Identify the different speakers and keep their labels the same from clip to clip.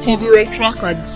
Speaker 1: Heavyweight Records.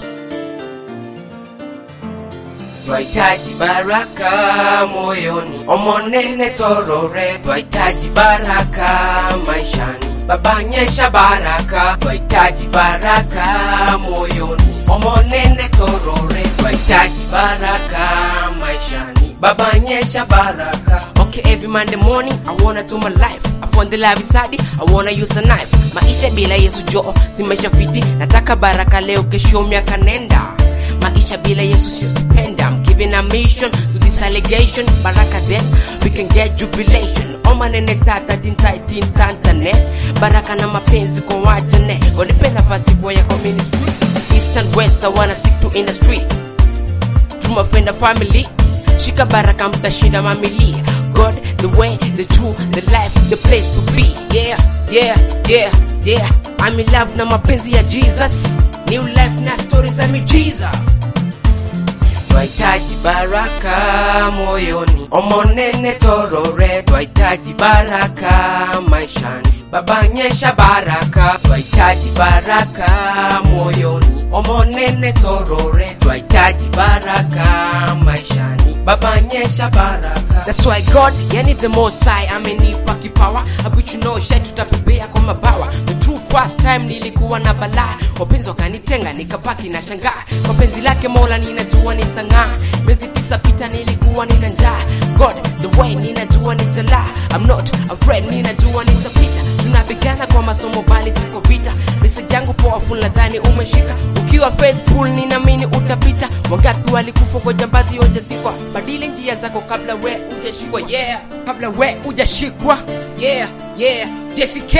Speaker 2: Twahitaji baraka moyoni, omonene torore. Twahitaji baraka maishani, Baba nyesha baraka. Twahitaji baraka moyoni, omonene torore. Twahitaji baraka maishani, Baba nyesha baraka. Okay, every Monday morning I wanna do my life upon the live side I wanna use a knife. Maisha bila Yesu joo si maisha fiti, nataka baraka leo, kesho miaka nenda maisha bila yesu sisipenda I'm giving a mission to this allegation baraka then we can get jubilation omanene tata dintaitintantane baraka na mapenzi kwa wajane gonipe nafasi kwa yako ministry east and west I wanna speak to industry to my friend and family shika baraka mtashinda mamili god the way the truth the life the place to be yeah yeah yeah yeah I'm in love na mapenzi ya jesus new life na stories za miujiza twahitaji baraka moyoni omonene torore twahitaji baraka maishani baba nyesha baraka twahitaji baraka moyoni omonene torore twahitaji baraka maishani baba nyesha baraka That's why God, yani the most high amenipa kipawa abichunoshe tutapepea kwa mabawa the true first time nilikuwa na balaa wapenzi wakanitenga nikapaki na shangaa kwa penzi lake mola ninajua nitang'aa miezi tisa pita nilikuwa nina njaa God the way ninajua nitalaa I'm not afraid ninajua nitapita tunapigana kwa masomo bali siko vita message yangu powerful nadhani umeshika ukiwa faithful ninaamini utapita wangapi walikufa kwa jambazi hojazikwa badili njia zako kabla we ujashikwa yeah kabla we ujashikwa yeah yeah JCK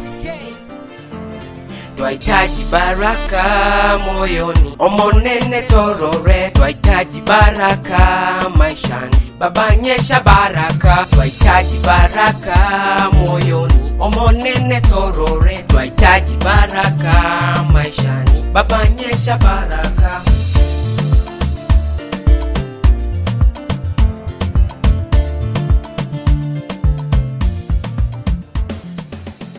Speaker 2: twahitaji baraka moyoni omonene torore twahitaji baraka maishani baba nyesha baraka twahitaji baraka moyoni omonene torore twahitaji baraka maishani baba nyesha baraka